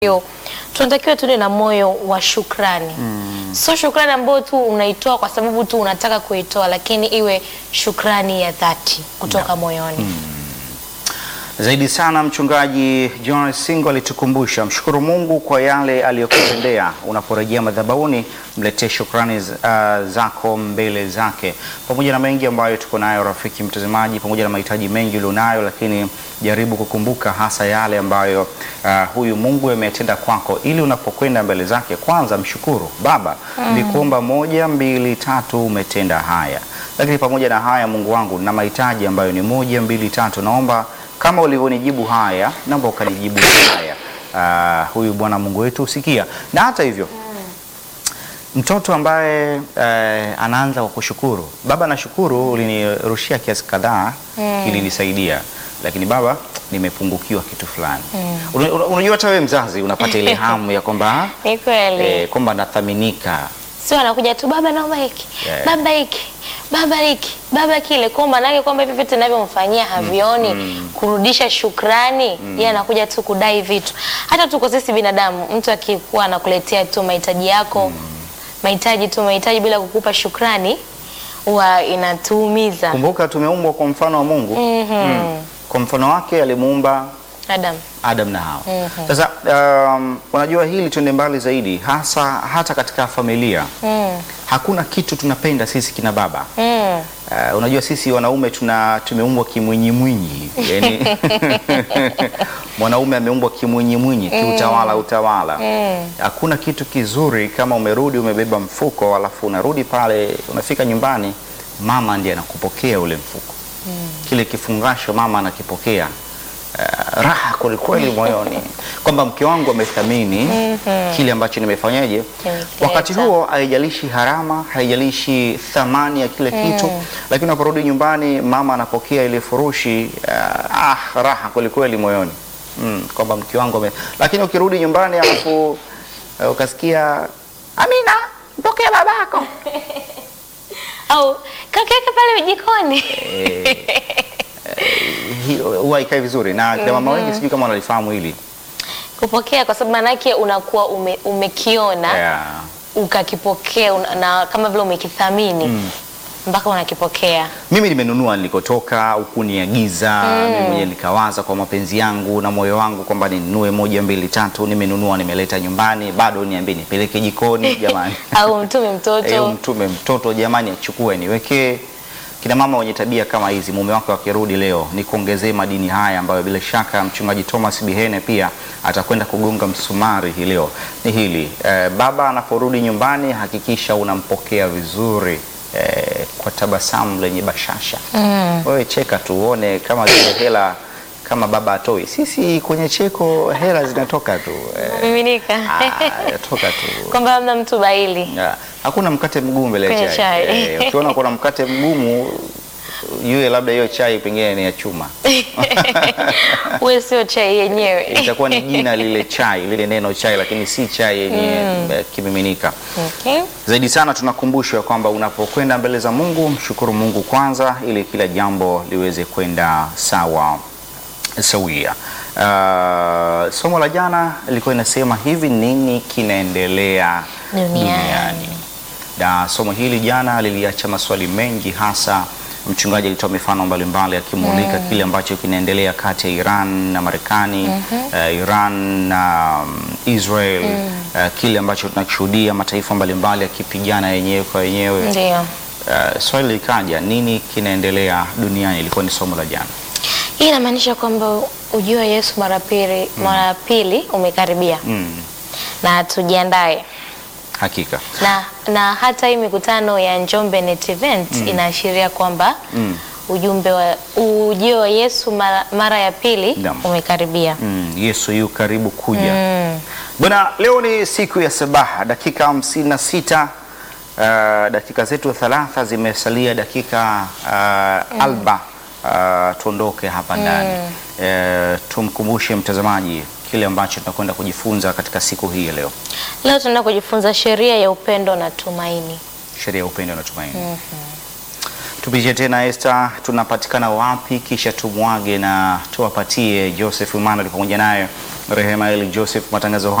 Yo, tunatakiwa tuwe na moyo wa shukrani sio shukrani ambayo tu unaitoa kwa sababu tu unataka kuitoa, lakini iwe shukrani ya dhati kutoka moyoni. Zaidi sana mchungaji John Singo alitukumbusha mshukuru Mungu kwa yale aliyokutendea. Unaporejea madhabahuni, mletee shukrani uh, zako mbele zake, pamoja na mengi ambayo tuko nayo, rafiki mtazamaji, pamoja na mahitaji mengi ulionayo, lakini jaribu kukumbuka hasa yale ambayo uh, huyu Mungu ametenda kwako, ili unapokwenda mbele zake, kwanza mshukuru Baba, nilikuomba moja, mbili, tatu, umetenda haya, lakini pamoja na haya, Mungu wangu, na mahitaji ambayo ni moja, mbili, tatu, naomba kama ulivyonijibu haya, naomba ukanijibu haya. Ah, huyu Bwana Mungu wetu usikia. Na hata hivyo mtoto ambaye eh, anaanza kwa kushukuru, baba, nashukuru ulinirushia kiasi kadhaa kilinisaidia, lakini baba, nimepungukiwa kitu fulani. Una- una- Unajua hata wewe mzazi unapata ile hamu ya kwamba Ni kweli. eh, kwamba nathaminika Sio anakuja tu baba, naomba hiki Yeah. baba hiki baba hiki baba kile, kwa maanake kwamba hivi vitu ninavyomfanyia havioni kurudisha shukrani. Yeye anakuja tu kudai vitu. Hata tuko sisi binadamu, mtu akikuwa anakuletea tu mahitaji yako mahitaji tu mahitaji bila kukupa shukrani, huwa inatuumiza. kumbuka, tumeumbwa kwa mfano wa Mungu. Mm. Kwa mfano wake alimuumba Adam, Adam na Hawa. Sasa um, unajua hili tuende mbali zaidi, hasa hata katika familia hakuna kitu tunapenda sisi kina baba. mm. Uh, unajua sisi wanaume tuna tumeumbwa kimwinyimwinyi yani, mwanaume ameumbwa kimwinyimwinyi kiutawala utawala. Hakuna kitu kizuri kama umerudi umebeba mfuko, alafu unarudi pale, unafika nyumbani, mama ndiye anakupokea ule mfuko kile kifungasho mama anakipokea. Uh, raha kwelikweli moyoni kwamba mke wangu amethamini kile ambacho nimefanyaje. Nimekileta. Wakati huo haijalishi harama, haijalishi thamani ya kile kitu, lakini unaporudi nyumbani mama anapokea ile furushi uh, ah, raha kwelikweli moyoni mm, kwamba mke wangu ame... lakini ukirudi nyumbani alafu uh, ukasikia Amina, mpokea babako au kakeke pale jikoni hiyo huwa haikai vizuri na kina mama wengi sijui kama wanalifahamu hili kupokea, kwa sababu maanake unakuwa ume, umekiona yeah. ukakipokea una- na kama vile umekithamini mpaka unakipokea. Mimi nimenunua nilikotoka, hukuniagiza mimi mwenyewe nikawaza kwa mapenzi yangu na moyo wangu kwamba ninunue moja mbili tatu, nimenunua nimeleta nyumbani, bado niambie nipeleke jikoni jamani, au mtume Eh, mtoto mtume mtoto jamani, achukue niwekee. Kina mama wenye tabia kama hizi, mume wake wakirudi leo, ni kuongezee madini haya ambayo bila shaka mchungaji Thomas Bihene pia atakwenda kugonga msumari hii leo. Ni hili eh, baba anaporudi nyumbani, hakikisha unampokea vizuri eh, kwa tabasamu lenye bashasha. Wewe cheka tu uone kama zile hela kama baba atoi. Sisi kwenye cheko hela zinatoka tu eh, miminika ah, toka tu kwamba hamna mtu baili Ya, hakuna mkate mgumu mbele Kwenye ya chai. chai. Eh, ukiona kuna mkate mgumu yule labda hiyo chai pengine ni ya chuma. we sio chai yenyewe. Itakuwa ni jina lile chai, lile neno chai lakini si chai yenye eh, kimiminika. Okay. Zaidi sana tunakumbushwa kwamba unapokwenda mbele za Mungu, mshukuru Mungu kwanza ili kila jambo liweze kwenda sawa sawia. Uh, somo la jana lilikuwa inasema hivi, nini kinaendelea Duniani. duniani? Na somo hili jana liliacha maswali mengi, hasa mchungaji alitoa mifano mbalimbali akimulika kile ambacho kinaendelea kati ya Iran na Marekani, eh, Iran na um, Israel, eh, kile ambacho tunakishuhudia mataifa mbalimbali yakipigana yenyewe kwa yenyewe. Ndio. Eh, swali likaja, nini kinaendelea duniani? Ilikuwa ni somo la jana. Hii inamaanisha kwamba ujio wa Yesu mara pili mara pili umekaribia Mm, na tujiandae hakika na, na hata hii mikutano ya Njombe Net Event inaashiria kwamba Mm. ujumbe wa ujio wa Yesu mara, mara ya pili Naam. umekaribia. Mm, Yesu yu karibu kuja. Mm. Bwana, leo ni siku ya sabaha, dakika hamsini na sita. Uh, dakika zetu thalatha zimesalia dakika uh, alba uh, tuondoke hapa ndani uh, tumkumbushe mtazamaji kile ambacho tunakwenda kujifunza katika siku hii ya leo, Leo tunaenda kujifunza sheria ya upendo na tumaini. sheria ya upendo na tumaini. Tupitie tena Esther, tunapatikana wapi? Kisha tumwage na tuwapatie Joseph Emmanuel pamoja naye Rehema Eli Joseph, matangazo